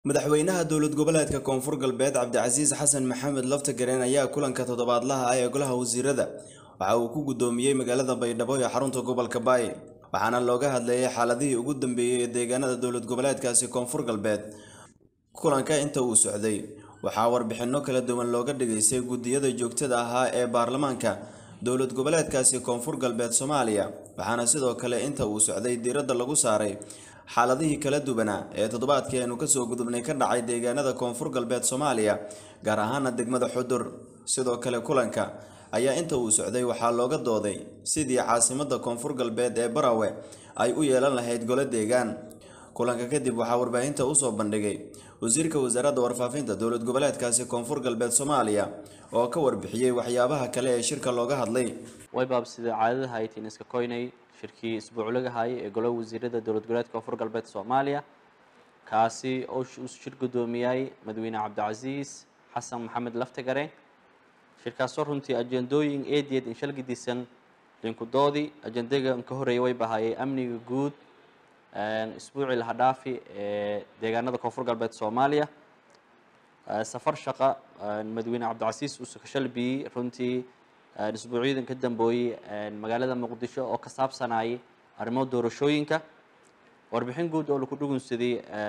madaxweynaha dowlad goboleedka koonfur galbeed cabdicasiis xasan maxamed laftagareen ayaa kulanka toddobaadlaha ah ee golaha wasiirada waxa uu ku guddoomiyey magaalada baydhabo ee xarunta gobolka baay waxaana looga hadleeyay xaaladihii ugu dambeeyey ee deegaanada dowlad goboleedkaasi koonfur galbeed kulanka inta uu socday waxaa warbixinno kala duwan looga dhigaysay guddiyada joogtada ahaa ee baarlamaanka dowlad goboleedkaasi koonfur galbeed soomaaliya waxaana sidoo kale inta uu socday diiradda lagu saaray xaaladihii kala duwanaa ee toddobaadkii aynu kasoo gudubnay ka dhacay deegaanada koonfur galbeed soomaaliya gaar ahaana degmada xudur sidoo kale kulanka ayaa inta uu socday waxaa looga dooday sidii caasimadda koonfur galbeed ee barawe ay u yeelan lahayd golo deegaan kulanka kadib waxaa warbaahinta usoo bandhigay wasiirka wasaaradda warfaafinta dowlad goboleedkaasi koonfur galbeed soomaaliya oo ka warbixiyey waxyaabaha kale ee shirka looga hadlay waybaab sida caadadaha ay tiin iska koynay shirkii isbuuclaga hayay ee golaha wasiirada dowlad goboleedka koonfur galbeed soomaaliya kaasi oo uu shir guddoomiyay madaxweyne cabdicasiis xasan maxamed laftagareen shirkaasoo runtii ajendooyin eedeed in shalgidisan linkudoodii ajendaga ka horeeyay way bahayay amniga guud isbuucii laha dhaafi ee deegaanada koonfur galbeed soomaaliya safar shaqa madaxweyne cabdicasiis uuse ka shalbiyey runtii isbuucyadan ka dambeeyey magaalada muqdisho oo ka saabsanayay arrimo doorashooyinka warbixin guud oo laku dhugunsaday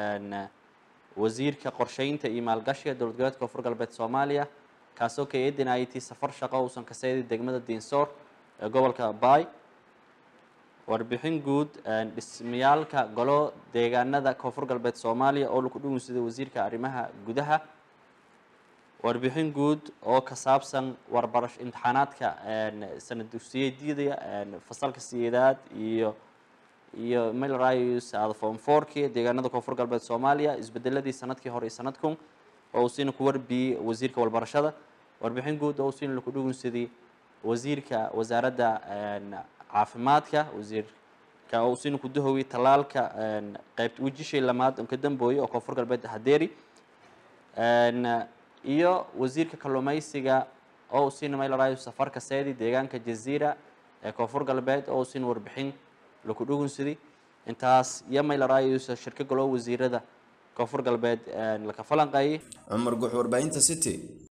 wasiirka qorsheynta iyo maalgashiga dowlad goboleedka koonfur galbeed soomaaliya kaasoo ka eedinayay tii safar shaqo uusan ka seeday degmada diinsoor ee gobolka baay warbixin guud dhismayaalka golo deegaanada koonfur galbeed soomaaliya oo laku dhugunsaday wasiirka arrimaha gudaha warbixin guud oo ka saabsan warbarash imtixaanaadka sanad dugsiyeedyada fasalka sideedaad iyo iyo milrayus form fourki deegaanada koonfur galbeed soomaaliya isbedeladii sanadkii hore iyo sanadkun oo uu siina ku warbiyey wasiirka walbarashada warbixin guud oo uu siina laku dhugunsaday wasiirka wasaaradda caafimaadka wasiirka oo uu siina ku dahoway tallaalka qeybta wejishay lamaad on ka dambooyay oo koonfur galbeed hadeeri iyo wasiirka kalluumeysiga oo uu siina maylarayo safarka seedi deegaanka jaziira ee koonfur galbeed oo uu siina warbixin laku dhugunsaday intaas iyo maylaraayusa shirka golo wasiirada koonfur galbeed laka falanqeeyay cumar guux warbaahinta city